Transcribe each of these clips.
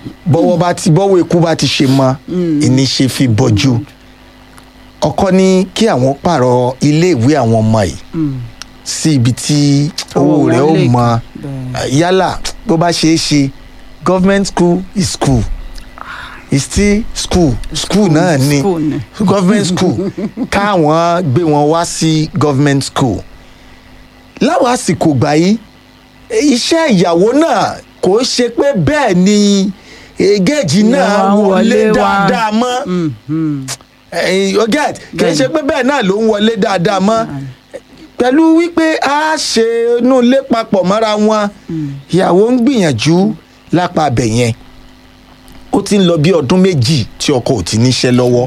bọ́wọ́ bá ti bọ́wọ́ ikú bá ti ṣe mọ́ ìní ṣe fi bọ́jú ọkọ ní kí àwọn pààrọ̀ iléèwé àwọn ọmọ yìí sí ibi tí owó Owó rẹ̀ ó wọn lè mọ bẹ́ẹ̀. yálà bó bá ṣeé ṣe government school is school is still school school náà ni School ni. government school káwọn gbé wọn wá sí government school láwọn àsìkò gbà yìí iṣẹ́ ìyàwó náà kò ṣe pé bẹ́ẹ̀ ni eh, géèjì náà Ìyàwó wọlé wọlé wá. dáadáa mọ́ Eh, you get kì í ṣe pé bẹ́ẹ̀ náà ló ń wọlé dáadáa mọ́ pẹ̀lú wípé a ṣe inú ilé papọ̀ mọ́ra wọn ìyàwó ń gbìyànjú lápá abẹ yẹn ó ti ń lọ bí ọdún méjì tí ọkọ ò ti níṣẹ́ lọ́wọ́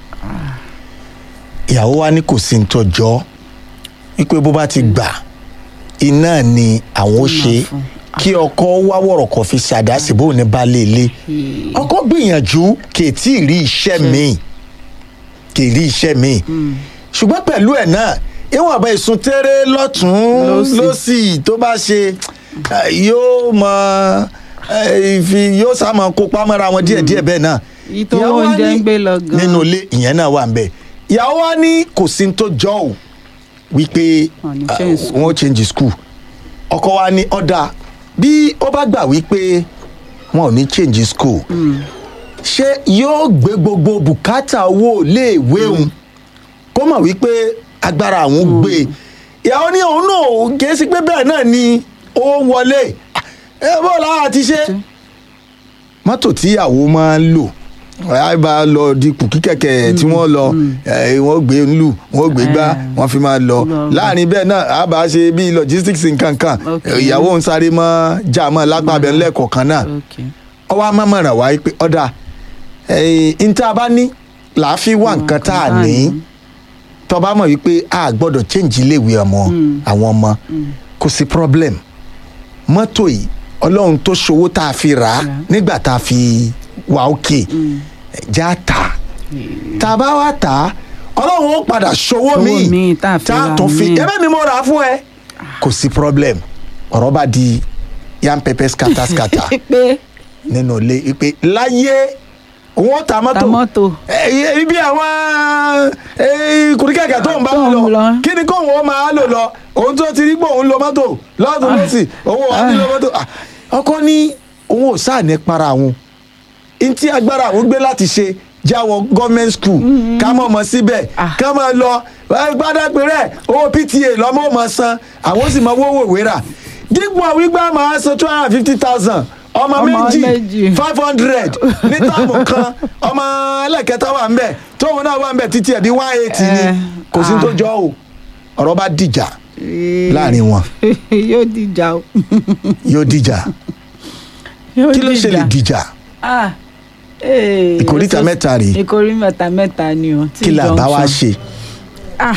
ìyàwó wa ní kò sí ní tọjọ́ wípé bó bá ti gbà iná ni àwọn ó ṣe fún. kí ọkọ wá wọ̀rọ̀kọ̀ fi ṣàdásí bóun ní baálé ilé ọkọ gbìyànjú kì í tí ì rí iṣẹ́ míì kì í rí iṣẹ́ míì ṣùgbọ́n pẹ̀lú ẹ̀ náà ìwọ̀n àbá ìsun tẹ́rẹ́ lọ́tún Lósì. lọ́sì tó bá ṣe eh, yóò mọ eh, ìfi yóò sá mọ kópa mọ́ra wọn díẹ̀díẹ̀ bẹ́ẹ̀ náà Èyí tó Ìyàwó wa oúnjẹ ní- ń gbé lọ gan. nínú ilé ìyẹn náà wà ń bẹ̀ ìyàwó wa ní kò sí ní tó jọ ò wípé Wọ́n ní ah, change school. wọ́n change school ọkọ wa ní ọ̀dà bí ó bá gbà wípé wọn ò ní change school ṣé yóò gbé gbogbo bùkátà owó iléèwé òun kó mọ̀ wípé agbára àwọn gbé e ìyàwó ní òun náà kìí sí pé bẹ́ẹ̀ náà ni ó ń wọlé ẹ bó lára ti ṣe mọ́tò tí ìyàwó máa ń lò ẹ bá lọ dípò kí kẹ̀kẹ́ tí wọ́n lọ ẹ, wọ́n gbé ń lù wọ́n gbé gbá Ah. wọ́n fi máa lọ Lọ. láàrin bẹ́ẹ̀ náà a bá ṣe bíi logistics nǹkan kan Okay. ìyàwó ń sáré mọ́ já mọ́ lápá abẹ́ ńlẹ́kọ̀ọ̀kan náà Okay. ọwọ́ amámọ̀ràn wáyé pé ọ̀dà níta bá ní làá fi wá nǹkan tá a ní tọba mọ̀ wípé a gbọ́dọ̀ change iléèwé ọmọ àwọn ọmọ kò sí problem mọ́tò yìí ọlọ́run tó ṣòwò tá a fi rà á nígbà tá a fi wà òkè já tà tá a bá wá tà á ọlọ́run ó padà ṣòwò Owó míì míì tá a fi tá a rà tún fi míì. ẹbẹ́ mi mo rà á fún ẹ kò sí problem ọ̀rọ̀ bá di yam pepper scatter scatter pé nínú ilé wípé láyé wọn ta mọ́tò Ta mọ́tò. ẹ ibi àwọn kùrìkẹ̀kẹ̀ tó ń bá Tó ń lọ lọ. kí ni kóun ó máa lò lọ òun tó ti rí pé òun lo mọ́tò lọ́dún lọ́sì òun ò ní lo mọ́tò Ah, ọkọ ní òun ò sáà ní para òun ntí agbára àwọn gbé láti ṣe jáwọ government school ká mọ̀ mọ́ síbẹ̀ Ah. ká máa lọ gbádàgbére owó pta lọ́mọ mọ̀ san àwọn sì mọ owó ìwé rà dípò wípé máa san two hundred and fifty thousand ọmọ Ọmọ méjì méjì. five hundred ní táàmù kan ọmọ ẹlẹ́kẹta wà ń bẹ̀ tóun náà wà ń bẹ̀ títí ẹ̀ bí one eighty ni Eh, kò sí ah. tó jọ o ọ̀rọ̀ bá dìjà láàrin wọn yóò dìjà o. yóò dìjà Yóò kí ló ṣe lè dìjà. dìjà Ah, eh, Ìkóríta so- mẹ́ta rèé. ìkóríta mẹ́ta ni o. T kí là bá wá junction. ṣe Ah,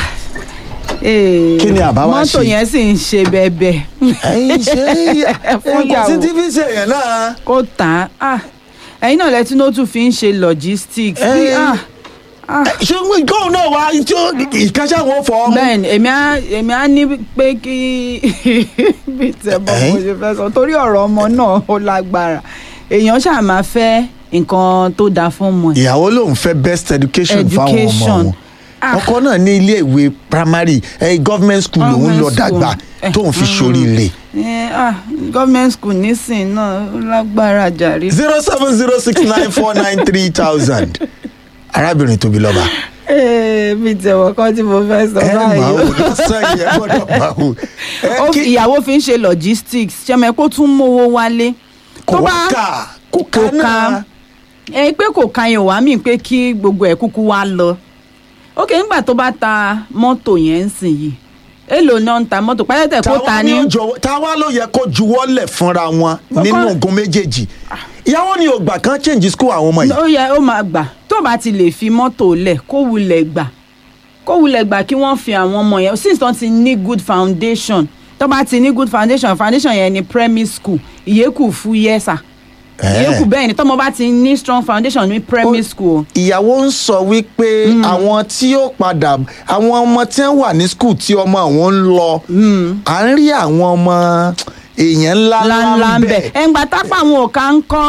eh, Kí ni àbá wá mọ́tò ṣe? yẹn sì ń ṣe bẹ́ẹ̀bẹ́. ẹyin ṣe Fún kò sí ìyàwó. tv ṣe yẹn náà kó tà á. Ah, ẹ̀yin náà lẹ́tí ló tún fi ń ṣe logistics. bí- Eh. ah, ah. ṣé góòlù náà wá tí ó ìkáṣá wọn fọ ọmọ bẹ́ẹ̀ni èmi á èmi á ní pé kí bí tẹ bọ́ mo ṣe fẹ́ sọ torí ọ̀rọ̀ ọmọ náà ó lágbára èèyàn ṣáà máa fẹ́ nǹkan tó dáa fún ọmọ ẹ̀. ìyàwó lòun fẹ́ best education fáwọn ọmọ Education. wọn Ah. ọkọ náà ní ilé ìwé primary eh, government school lòun Government lọ dàgbà school. tóun fi ṣoríire Eh, ah, government school nísìnyí náà ó lágbára jàre. zero seven zero six nine four nine three thousand arábìnrin tóbi lọ́ba Eh, bí tẹ̀wọ̀ kan tí mo fẹ́ sọ ẹ máa báyìí. wò lọ́sàn yẹn gbọ́dọ̀ máa wò ẹ Ó kí fi- ìyàwó fi ń ṣe logistics ṣẹ́mi kó tún mówó wálé. kò Tó wá bá- kà kò kò ká náà ká ẹ pé kò ka yẹn wá mí pé kí gbogbo ẹ̀ kúkú wá lọ ok nígbà tó bá ta mọ́tò yẹn ń sìn yìí èlò náà ń ta mọ́tò pẹ́lẹ́tẹ̀ kó ta táwa ní ni ó jọ̀wọ́- táwa ló yẹ kó juwọ́lẹ̀ fúnra wọn nínú ogun méjèèjì ìyàwó ni ò gbà kán change school àwọn ọmọ yìí ó yẹ ó máa gbà tó bá ti lè fi mọ́tò lẹ̀ kó wulẹ̀ gbà kó wulẹ̀ gbà kí wọ́n fi àwọn ọmọ yẹn since wọ́n ti ní good foundation tó bá ti ní good foundation foundation yẹn ni primary school ìyókù fúyẹ́ sà ìyókù bẹ́ẹ̀ ni tọ́mọ bá ti ní strong foundation ní primary school. ìyàwó ń sọ wípé àwọn tí ó padà àwọn ọmọ tí wọ́n wà ní school tí ọmọ àwọn ń lọ à ń rí àwọn ọmọ èèyàn ńlá ńláńlá ńlá ń ń bẹ̀ bẹ̀ ẹ̀ǹgbà tápá àwọn òkà ń kọ́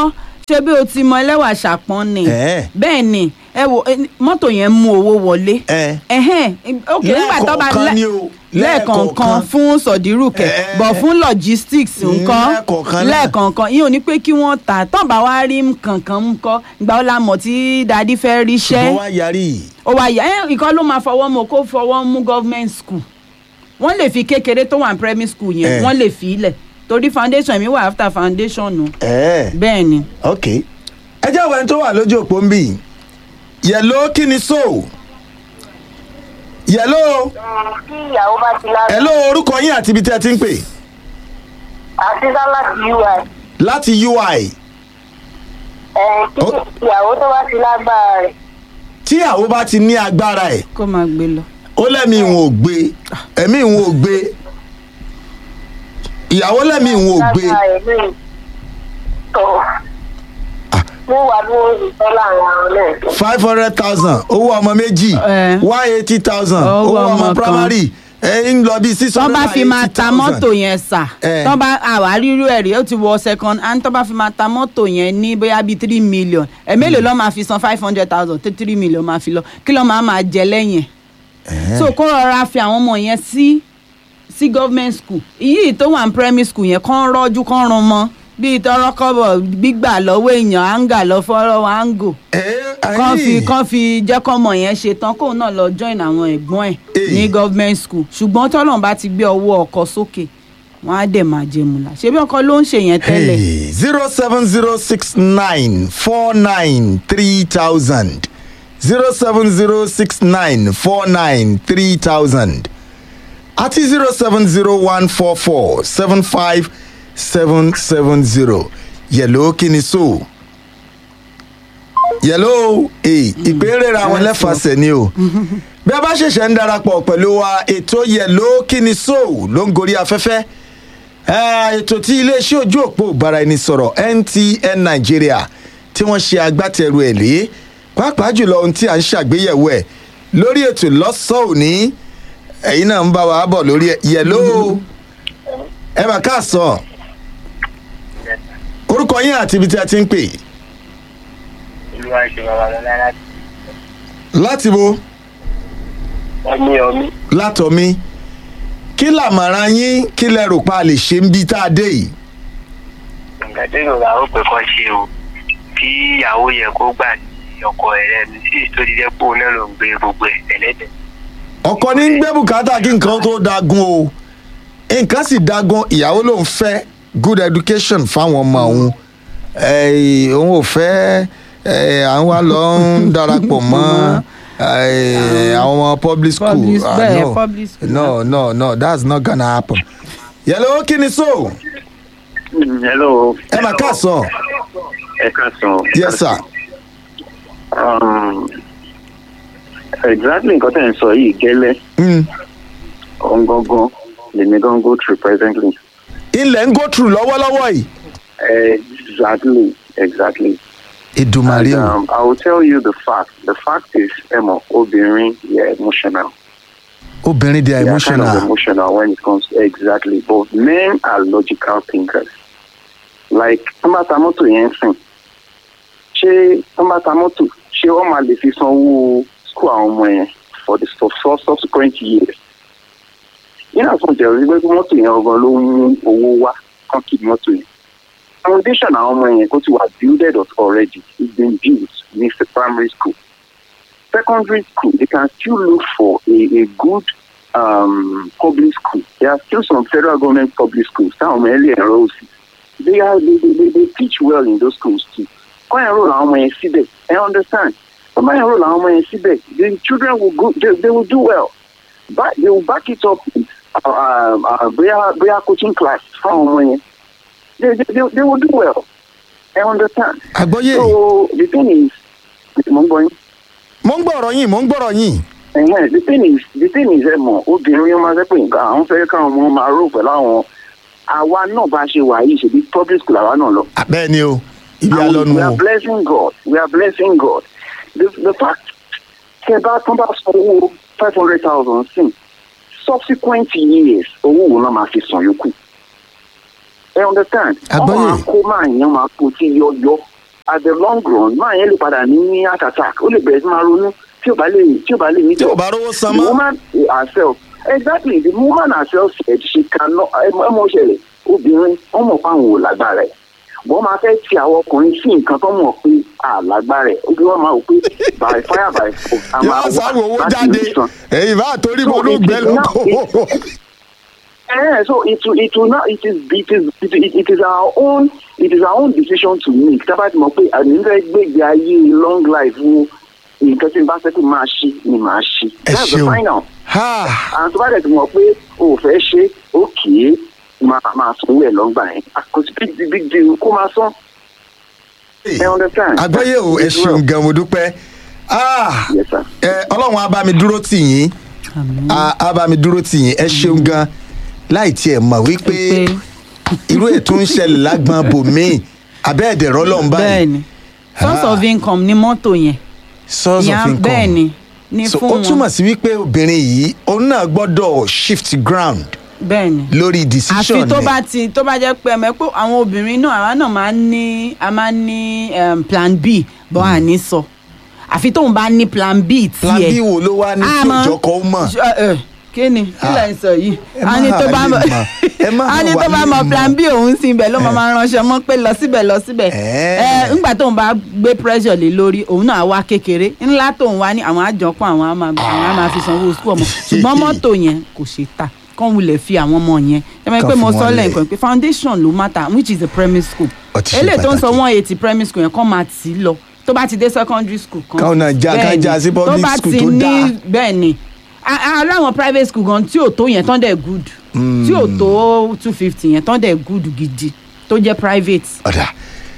ṣé bí o ti mọ ẹlẹ́wà ṣàpọ́n ni Ẹ̀. bẹ́ẹ̀ ni ẹ wo eh, mọ́tò yẹn mú owó wọlé ẹ ẹhẹ́n ok nígbà tó bá Lẹ́ẹ̀kọ̀ọ̀kan lẹ́- ni o, lẹ́ẹ̀kọ̀ọ̀kan lẹ́ẹ̀kọ̀ọ̀kan. fún sọ̀dírùkẹ̀ Ẹ- bọ̀ fún logistics nǹkan lẹ́ẹ̀kọ̀ọ̀kan náà. lẹ́ẹ̀kọ̀ọ̀kan yìí ò ní pé kí wọ́n tà tán bá wá rí kankan mú kọ́ ìgbà ó la mọ̀ tí dadi fẹ́ ríṣẹ́ ṣùgbọ́n wá yarí ó wá yà ẹ́ ìkan ló máa fọwọ́ mọ́ kó fọwọ́ mú government school wọ́n lè fi kékeré tó wà ní primary school yẹn Eh. wọ́n lè fi ilẹ̀ torí foundation mi wà after foundation nù ẹ bẹ́ẹ̀ ni ok ẹ jẹ́ àwọn ẹni tó wà lójú òpó ń bì yẹ̀ló kí ni so yẹ̀ló tí ìyàwó bá ti lára ẹ̀ló orúkọ yín àti ibi tí ẹ ti ń pè àti láti ui láti ui ẹ̀ kí Ó- ìyàwó tó bá ti lágbára rẹ̀ tí àwọn bá ti ní agbára ẹ̀ kó máa gbé lọ. ó lẹ́mìí ìwọ̀n ò gbé ẹ̀mí ìwọ̀n ò gbé ìyàwó lẹ́mìí ìwọ̀n ò gbé lágbára rẹ̀ lóyún tó mo wà ní ìfẹ́ láàrin àwọn náà five hundred thousand owó ọmọ méjì Eh. one eighty thousand Owó owó ọmọ ọmọ kan. primary ẹ ń lọ bí six tọ́ hundred bá and fi máa eighty ta thousand. mọ́tò yẹn sà Eh. tọ́ bá àwa rírú ẹ̀rí ó ti wọ second hand tọ́ bá fi máa ta mọ́tò yẹn ní bóyá bíi three million ẹ̀ mélòó lọ́ máa fi san five hundred thousand tó three million máa fi lọ kí lọ́ máa máa jẹ lẹ́yìn ẹ̀ so kó rọra fi àwọn ọmọ yẹn sí sí government school ìyí tó wà ní primary school yẹn kàn rọ́jú kàn rún mọ́ bíi tọrọ kọ́bọ̀ gbígbà lọ́wọ́ èèyàn áńgà lọ fọ́rọ́ áńgò ẹ kàn fi ayé. kàn fi jẹ́ kọ́mọ yẹn ṣe tán kóun náà lọ join àwọn ẹ̀gbọ́n ẹ̀ Eh. ní government school ṣùgbọ́n tọ́lọ́n bá ti gbé ọwọ́ ọkọ̀ sókè wọ́n á dẹ̀ máa jẹ mùlá ṣebí ọkọ ló ń ṣe yẹn tẹ́lẹ̀ zero seven zero six nine four nine three thousand zero seven zero six nine four nine three thousand àti zero seven zero one four four seven five seven seven zero yẹ̀lò kíni so yẹ̀lò ìpínlẹ̀ àwọn lẹ́fàṣẹ̀ ni o bí a bá ṣẹ̀ṣẹ̀ ń darapọ̀ pẹ̀lú wa ètò yẹ̀lò kíni so ló ń gorí afẹ́fẹ́ Eh, ètò tí iléeṣẹ́ ojú òpó ìbáraẹnisọ̀rọ̀ ntn nigeria tí wọ́n ṣe agbátẹrù ẹ̀ lé pàápàá jùlọ ohun tí à ń ṣàgbéyẹ̀wò ẹ̀ lórí ètò lọ́sàn-án òní ẹ̀yin náà ń bá wa bọ̀ lórí ẹ̀ yẹ̀ló ẹ mà káàsán orúkọ yín àti ibi tí a ti ń pè olúwa ṣe bàbá lọ lára láti bo ọmí ọmí látọ̀mí kí làmàrà yín kí lẹ rò pa lè ṣe ń bí tá a dé yìí nǹkan tó yorùbá ó pè kọ́ ṣe o kí ìyàwó yẹ kó gbà sí ọkọ ẹ̀ lẹ́nu sí tó ti jẹ́ pé òun náà ló ń gbé gbogbo ẹ̀ tẹ́lẹ̀tẹ̀. ọkọ ní ń gbé bùkátà kí nǹkan tó dagun o nǹkan sì dagun ìyàwó ló ń fẹ́ good education fáwọn ọmọ òun Eh, òun ò fẹ́ eh, àwọn wa lọ ń darapọ̀ mọ́ eh, àwọn ọmọ public school Public- Ah, bẹ́ẹ̀, no. public school. no no no that's not gonna happen. yẹlẹ kí ni so hello. ẹ mà káàsán ẹ káàsán. yes sir Um, exactly nǹkan tẹ̀ ń sọ yìí gẹ́lẹ́ mm. ọ̀ngangan lèmi gan go through presently. ilẹ̀ ń go through lọ́wọ́lọ́wọ́ yìí. exactly exactly. ìdùnmàrè And, o um, I will tell you the fact. The fact is, Emma, obìnrin, yeah, emotional. obìnrin dey They are kind of emotional emotional when it comes exactly. But men are logical thinkers. Like, tọ́mbàtà mọ́tò yẹn sìn. Ṣé tọ́mbàtà mọ́tò ṣé wọ́n máa lè fi sanwó school àwọn ọmọ yẹn for the for for subsequent years? Yín àtúntò jẹ́ wípé kí mọ́tò yẹn ọgbọ́n ló ń mú owó wá kán kí mọ́tò yẹn. Foundation àwọn ọmọ yẹn kó ti wà builded up already. It's been built ní the primary school. secondary school, they can still look for a, a good um, public school. There are still some federal government public schools. Some early enrolls. They are they, they, they, they teach well in those schools too. Go enroll our money síbẹ̀. I understand. Come enroll our money síbẹ̀. The children will go. They, they will do well. But they will back it up with uh, uh, prayer, prayer coaching class for our money. They, they, they, they will do well. I understand. àgbọ́yé So the thing is, mo ń gbọ́ yín. mo ń gbọ́rọ̀ yín mo ń gbọ́rọ̀ yín Ẹ̀hẹ́n, the thing is the thing is ẹ mọ̀ obìnrin ọmọ ẹgbẹ́ pé nǹkan àwọn fẹ́ káwọn ọmọ máa rò pẹ̀lú àwọn àwa náà bá ṣe wà yìí ṣèbí public school àwa náà lọ. bẹ́ẹ̀ ni o ibi And alọ́nu we o are blessing God we are blessing God the the fact tẹ bá tán bá san owó five hundred thousand sí subsequent years owó wo náà máa fi san yòókù. ẹ understand? Àgbọ́yé. ọmọ akó máa yan máa kó tí yọyọ at the long run máa yẹn lè padà ní heart attack ó lè bẹ̀rẹ̀ sí máa ronú tí ò bá lè tí ò bá lè ní tí ò bá rówó san the mọ́. woman herself exactly the woman herself said she cannot ẹ mọ ṣẹlẹ̀ obìnrin wọn mọ̀ pé àwọn ò lágbára ẹ̀ wọ́n máa fẹ́ ti àwọn ọkùnrin sí nǹkan tó mọ̀ pé àlágbára ẹ̀ obìnrin wọn máa wò pé by fire by force a máa yóò sáwọ owó láti jáde rí san. èyí bá torí So mo ló it gbẹ is lóko. now- Eh, so it will it will not it is it is it, it, it is our own it is our own decision to make tábà tí mo pé àmì ń fẹ́ gbègbè ayé long life wo nǹkan tí n bá fẹ́ kí n máa ṣe ni màá ṣe. ẹ that's the ṣeun final Ha! àwọn tó bá dẹ̀ ti mọ̀ pé o ò fẹ́ ṣe ó kì í máa máa sanwó ẹ̀ lọ́ngbà yẹn àkọsí big deal big deal kó máa san. ẹ understand. àgbáyé o ẹ ṣeun gan mo dúpẹ́ Ah! yes sir. ẹ ọlọ́run á bá mi dúró tì yín Àmín. á á bá mi dúró tì yín ẹ ṣeun gan láì tiẹ̀ mọ̀ wípé pé irú ètò ń ṣẹlẹ̀ lágbọn bòmíì abẹ́ẹ̀dẹ̀rọ̀ lọ́n báyìí bẹ́ẹ̀ni source Ah. of income ni mọ́tò yẹn source of Ìyá- income bẹ́ẹ̀ni ní so fún ó wọn túmọ̀ sí wípé obìnrin yìí òun náà gbọ́dọ̀ shift ground bẹ́ẹ̀ni lórí decision àfi tó ẹ̀. bá ti tó bá jẹ́ pé ẹ̀mẹ́ pé àwọn obìnrin náà àwa náà máa ń ní a máa ń ní um, plan b bọ́ à ní sọ àfi tóun bá ní plan b tiẹ̀ plan b wo ló wá ní A tí mọ̀- òjọkọ ó mọ̀ Ṣ- ẹ, kí ni kí lẹ̀ ń sọ yìí ẹ a ní má tó bá lè mọ̀ mọ̀. Ẹ má a ní wà tó bá lè mọ̀ mọ̀. plan b òun sí ibẹ̀ ló máa máa ránṣẹ́ mọ́ pé lọ síbẹ̀ lọ síbẹ̀ Ẹ́. ẹ ńgbà tóun bá gbé pressure lé lórí òun náà wá kékeré ńlá tóun wá ní àwọn àjọpọ̀ àwọn á máa àwọn á máa fi sanwó sukú ọmọ ṣùgbọ́n mọ́tò yẹn kò ṣe tà kán wulẹ̀ fi àwọn ọmọ yẹn ẹ mọ̀ Kàn pé mo fi sọ wọ́n lẹ̀. lẹ́ẹ̀kan pé foundation ló matter which is a primary school Ó ti ṣe eléyìí tó ń sọ pàtàkì. one eighty primary school yẹn kán máa tì í lọ tó bá ti dé secondary school kan Káwọn náà já- ká bẹ́ẹ̀ ni. já sí public tó bá school ti tó ní dáa. bẹ́ẹ̀ ni A- a- aláwọn private school gan tí ò tó yẹn tán dẹ̀ good tí ò tó two fifty yẹn tán dẹ̀ good gidi tó jẹ́ private. ọ̀dà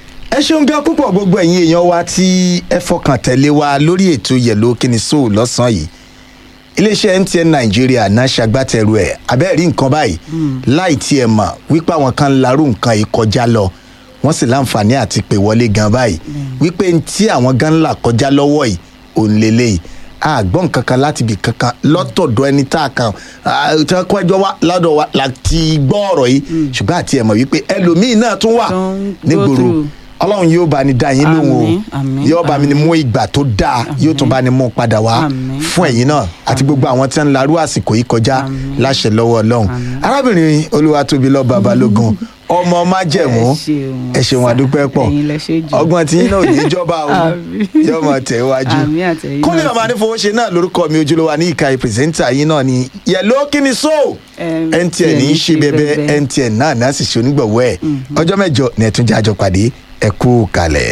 ẹ ṣeun gan púpọ̀ gbogbo ẹ̀yin èèyàn wa tí ẹ fọkàn tẹ̀lé wa lórí ètò yẹ̀lò kíni sóò lọ́sàn-án yìí iléeṣẹ́ mtn nàìjíríà náà ṣagbátẹrù ẹ̀ abẹ́ẹ̀rí nǹkan báyìí láì tiẹ̀ mọ̀ wípé àwọn kan larú nǹkan yìí kọjá lọ wọ́n sì láǹfààní àti pè wọlé gan báyìí wípé n tí àwọn gan là kọjá lọ́wọ́ yìí òun lélẹ́yìí àgbọ̀n kankan láti ibì kankan lọ́tọ̀dọ̀ ẹni tá a kan tí wọ́n kọjọ́ wá lọ́dọ̀ wa láti gbọ́ ọ̀rọ̀ yìí ṣùgbọ́n àti ẹ̀ mọ̀ wípé ẹlòmíì náà tún wà Tó ń go nígboro through. ọlọ́run yóò bá ní dá yín lóhùn o Àmín, àmín, yóò bá mi ní mú ìgbà tó dáa yóò tún bá ní mú padà wá Àmín, fún ẹ̀yin náà àti gbogbo àwọn tí wọ́n ń larú àsìkò yìí kọjá láṣẹ lọ́wọ́ ọlọ́run arábìnrin olúwatóbi lọ́ọ́ balógun ọmọ májẹ̀mú Ẹ ṣeun, ẹ ṣeun àdúpẹ́ pọ̀ ẹ̀yin lẹ ṣe jù. ọgbọ́n tí yín náà ò ní jọba o Àmín. yóò mọ̀ tẹ̀ wájú Àmín àtẹ̀yìn kúnlẹ̀ náà ọmọ sì. anífowóṣe náà lórúkọ mi ojúlówó ní ìka ìpèsèntà yín náà ni yẹ̀ló kíni so Em, mtn ní í ṣe bẹbẹ mtn náà náà sì ṣe onígbọ̀wọ́ ẹ̀ ọjọ́ mẹ́jọ ní ẹ̀túnjẹ́ àjọ pàdé ẹ kú kalẹ̀.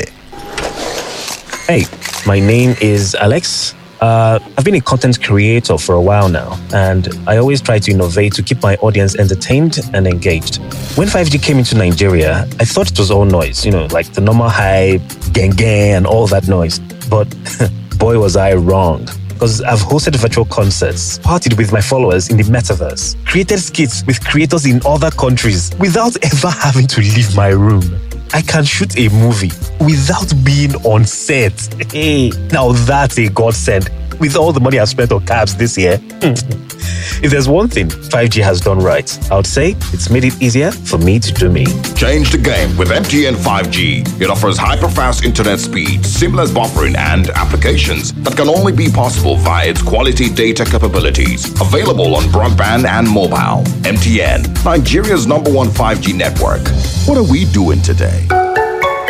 Hey, my name is Alex. Uh, I've been a content creator for a while now, and I always try to innovate to keep my audience entertained and engaged. When 5G came into Nigeria, I thought it was all noise, you know, like the normal hype, gang gang, and all that noise. But boy, was I wrong. Because I've hosted virtual concerts, partied with my followers in the metaverse, created skits with creators in other countries without ever having to leave my room. I can shoot a movie without being on set. Hey, now that's a godsend. With all the money I've spent on cabs this year, if there's one thing 5G has done right, I would say it's made it easier for me to do me. Change the game with MTN 5G. It offers hyper-fast internet speed, seamless buffering, and applications that can only be possible via its quality data capabilities. Available on broadband and mobile. MTN, Nigeria's number one 5G network. What are we doing today?